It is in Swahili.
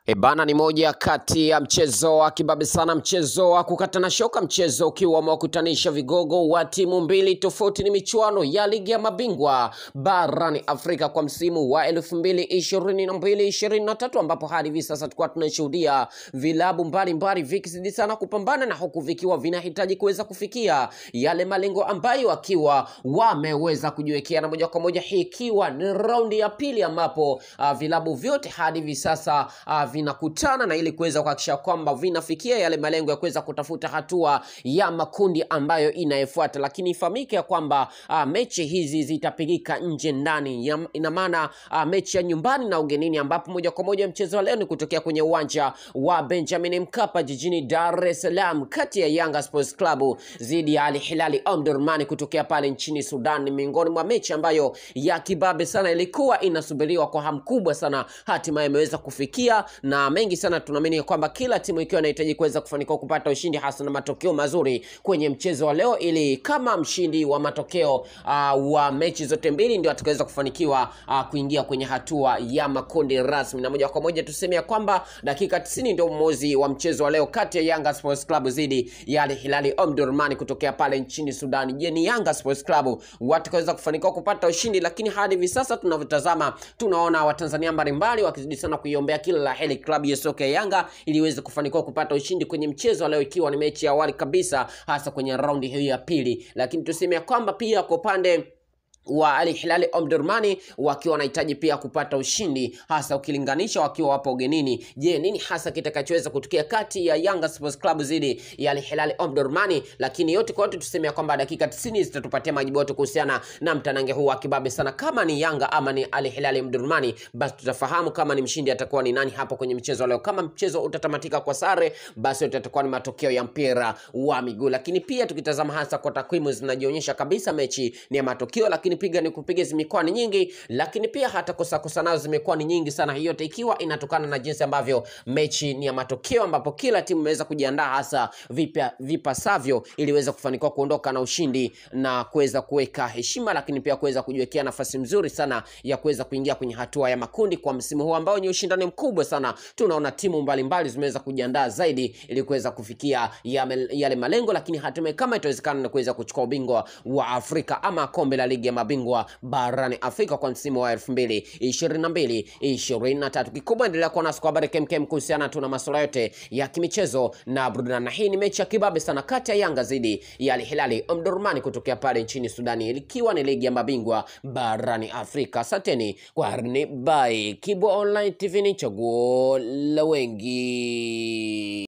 Ebana ni moja kati ya mchezo wa kibabe sana, mchezo wa kukatana shoka, mchezo ukiwa umewakutanisha vigogo wa timu mbili tofauti. Ni michuano ya ligi ya mabingwa barani Afrika kwa msimu wa elfu mbili ishirini na mbili ishirini na tatu ambapo hadi hivi sasa tulikuwa tunashuhudia vilabu mbalimbali vikizidi sana kupambana na huku vikiwa vinahitaji kuweza kufikia yale malengo ambayo wakiwa wameweza kujiwekea, na moja kwa moja hii ikiwa ni raundi ya pili ambapo uh, vilabu vyote hadi hivi sasa uh, vinakutana na ili kuweza kuhakikisha kwamba vinafikia yale malengo ya kuweza kutafuta hatua ya makundi ambayo inayofuata, lakini ifahamike ya kwamba uh, mechi hizi zitapigika nje ndani, ya- ina maana uh, mechi ya nyumbani na ugenini, ambapo moja kwa moja mchezo wa leo ni kutokea kwenye uwanja wa Benjamin Mkapa jijini Dar es Salaam, kati ya Yanga Sports Club dhidi ya Al Hilali Omdurman kutokea pale nchini Sudan. Ni miongoni mwa mechi ambayo ya kibabe sana ilikuwa inasubiriwa kwa hamu kubwa sana, hatimaye imeweza kufikia na mengi sana. Tunaamini kwamba kila timu ikiwa inahitaji kuweza kufanikiwa kupata ushindi hasa na matokeo mazuri kwenye mchezo wa leo, ili kama mshindi wa matokeo uh, wa mechi zote mbili ndio atakaweza kufanikiwa uh, kuingia kwenye hatua ya makundi rasmi, na moja kwa moja tuseme ya kwamba dakika 90 ndio uamuzi wa mchezo wa leo kati ya Yanga Sports Club dhidi ya Al Hilali Omdurman kutokea pale nchini Sudan. Je, ni Yanga Sports Club watakaweza kufanikiwa kupata ushindi? Lakini hadi hivi sasa tunavyotazama, tunaona Watanzania mbalimbali wakizidi sana kuiombea kila la heri klabu ya soka ya Yanga ili iweze kufanikiwa kupata ushindi kwenye mchezo wa leo, ikiwa ni mechi ya awali kabisa, hasa kwenye raundi hiyo ya pili. Lakini tuseme ya kwamba pia kwa upande wa Al Hilal Omdurmani wakiwa wanahitaji pia kupata ushindi hasa ukilinganisha wakiwa wapo ugenini. Je, nini hasa kitakachoweza kutokea kati ya Yanga Sports Club dhidi ya Al Hilal Omdurmani? Lakini yote kwa yote tuseme ya kwamba dakika 90 zitatupatia majibu yote kuhusiana na mtanange huu wa kibabe sana, kama ni Yanga ama ni Al Hilal Omdurmani, basi tutafahamu kama ni mshindi atakuwa ni nani hapo kwenye mchezo wa leo. Kama mchezo utatamatika kwa sare, basi yote yatakuwa ni matokeo ya mpira wa miguu. Lakini pia tukitazama hasa kwa takwimu zinajionyesha kabisa mechi ni ya matokeo, lakini piga ni kupiga zimekuwa ni nyingi, lakini pia hata kosa kosa nazo zimekuwa ni nyingi sana. Hiyo yote ikiwa inatokana na jinsi ambavyo mechi ni ya matokeo, ambapo kila timu imeweza kujiandaa hasa vipa, vipasavyo ili iweze kufanikiwa kuondoka na ushindi na kuweza kuweka heshima, lakini pia kuweza kujiwekea nafasi nzuri sana ya kuweza kuingia kwenye hatua ya makundi kwa msimu huu ambao ni ushindani mkubwa sana. Tunaona timu mbalimbali zimeweza kujiandaa zaidi ili kuweza kufikia yame- yale malengo, lakini hatimaye kama itawezekana na kuweza kuchukua ubingwa wa Afrika ama kombe la ligi ya mabingwa barani Afrika kwa msimu wa 2022 23. Kikubwa endelea kuwa nasi kwa habari kemkem kuhusiana tu na masuala yote ya kimichezo na burudani, na hii ni mechi ya kibabe sana kati ya Yanga dhidi ya Al Hilali Omdurman kutokea pale nchini Sudani, ikiwa ni ligi ya mabingwa barani Afrika. Asanteni kwa harni by Kibo Online TV, ni chaguo la wengi.